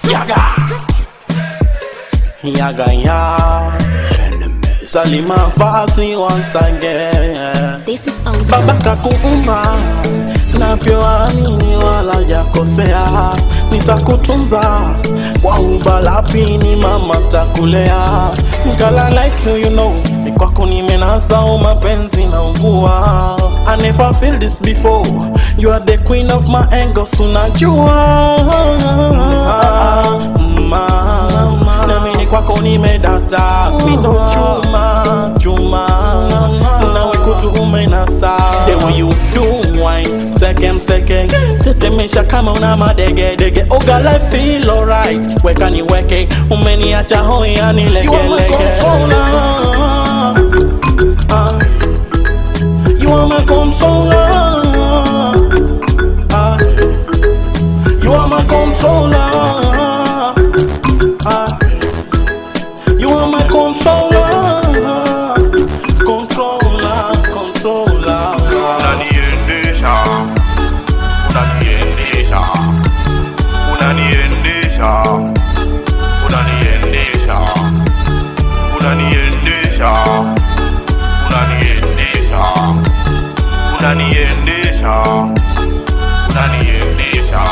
Yaga. Yaga ya. Salima Fasi once again. This is awesome. Baba kakuumba navyoamini wala jakosea, nitakutunza kwa ubalapini, mama takulea. Girl, I like you, you know, ni kwako nimenasa mapenzi na ungua. I never feel this before, you are the queen of my angles, unajua mama, nami ni kwako nimedata, mindo chuma chuma, nawe kutu umenasa, the way you do wine, second second, tetemesha kama una madege dege, oh girl I feel alright, weka niweke, umeniacha hoi yani lege lege. Ah, You are my controller. Ah, you are my controller. Ah, you are my controller. Controller, controller. unaniendesha unaniendesha unaniendesha unaniendesha unaniendesha unaniendesha unaniendesha unaniendesha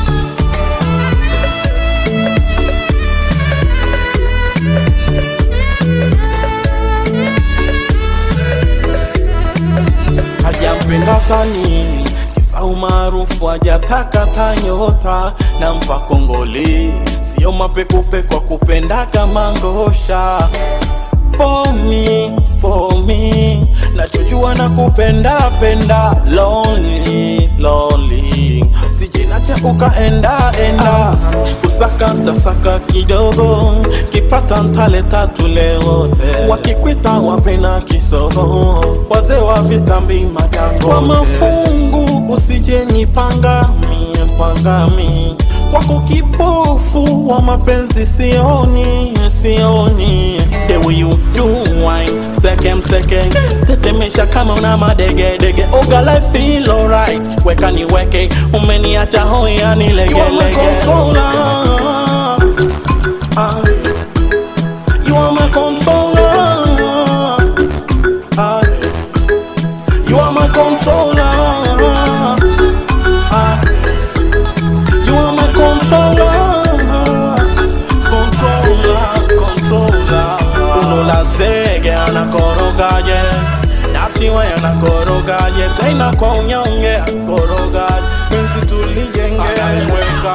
hajampenda tani kisa umaarufu hajataka tanyota na mpa kongole sio mapekupe kwa kupenda kama ngosha for me, for me nachojua na kupenda penda lonely, lonely sijinacha ukaenda enda usaka ntasaka kidogo kipata ntaleta tule wote wakikwita wapena kisogo wazee wa vitambi majango kwa mafungu usije nipanga mie pangami wako kipofu wa mapenzi sioni sioni the way you do wine second second tetemesha kama una madege dege oh girl I feel alright weka niweke umeniacha hoi yani lege lege Ah, you are my controller Ah, you are my controller Ah, you are my controller, controller, controller. Uno la zege anakorogaje, natiwe anakorogaje, tena kwa unyonge anakorogaje, penzi tulijenge, ananiweka